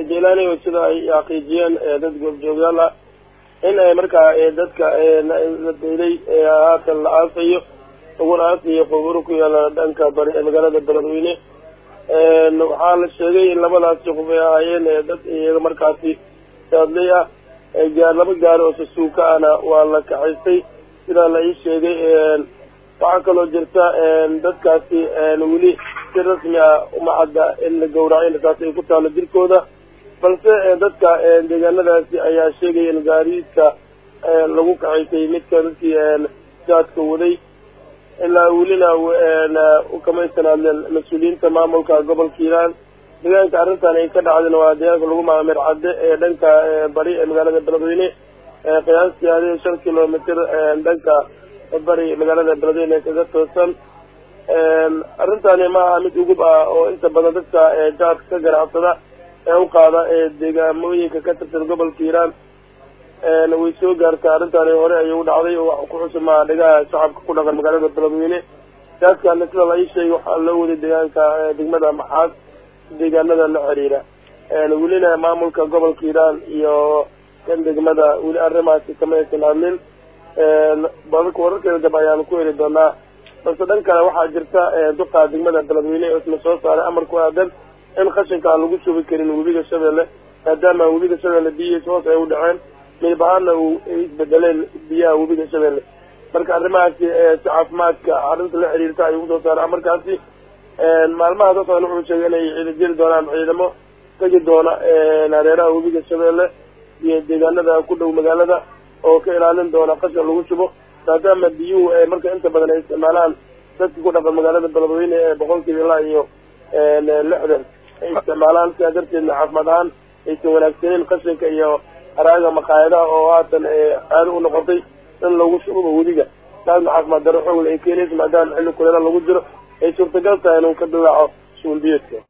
jelani sida ay xaqiijiyeen dad goobjoogyaal ah in ay markaa dadka la daylay haatan la aasayo laguna aasayo quburo ku yaala dhanka bari ee magaalada beledweyne waxaa la sheegay in labadaasi qof ay ahaayeen dad iyaga markaasi saadley ah gaar laba gaari oo sasuuka ahna waa la kaxaystay sidaa la ii sheegay waxaa kaloo jirta dadkaasi weli si rasmi ah uma cadda in la gawraco intaas ay ku taalo jirkooda balse dadka deegaanadaasi ayaa sheegaya in gaariidka lagu kaxaysay midka dadkii jaadka waday ilaa welina ukamaysan hadleen mas-uuliyiinta maamulka gobolka hiiraan deegaanka arrintan ay ka dhacdeen waa deegaanka lagu maamir cadde ee dhanka bari ee magaalada beledweyne qiyaastii adi shan kilomitr dhanka bari magaalada beledweyne kaga toosan arrintani maaha mid ugub ah oo inta badan dadka jaadka ka ganacsada ee u qaada ee deegaamooyinka ka tirsan gobolka hiiraan way soo gaartaa arrintani hore ayay u dhacday oo wax ku xusumaa dhegaha shacabka ku dhaqan magaalada beledweyne jaadkana sida la ii sheegay waxaa loo waday deegaanka degmada maxaad deegaanada la xiriira welina maamulka gobolka hiiraan iyo kan degmada weli arrimaasi kama aysan hadlin wararkeeda dab ayaanu ku heli doonaa balse dhan kale waxaa jirta duqa degmada beledweyne oo isna soo saaray amar ku aadan in qashinka aan lagu shubi karin webiga shabeelle maadaama webiga shabeelle biyihiis hoos ay u dhaceen midab ahaana uu isbedeleen biyaha webiga shabeelle marka arrimahaasi si caafimaadka arrinta la xiriirta ayuu kusoo saaray amarkaasi maalmaha soo socdan wuxuu sheegay inay ciida jiri doonaan ciidamo tegi doona hareeraha webiga shabeelle iyo deegaanada ku dhow magaalada oo ka ilaalin doona qashin lagu shubo maadaama biyuhu marka inta badan ay isticmaalaan dadka ku dhaqan magaalada beledweyne ee boqolkiiba ilaa iyo lixdan ay isticmaalaan sidaa darteedna caafimaad ahaan aysan wanaagsaneyn qashinka iyo haraaga maqaayadaha oo haatan caado u noqotay in lagu shubo webiga taasna caafimaad daro xoogle ay keenaysa maadaama xilli kuleela lagu jiro ay suurtagal tahay inuu ka dilaaco suulbiyeedka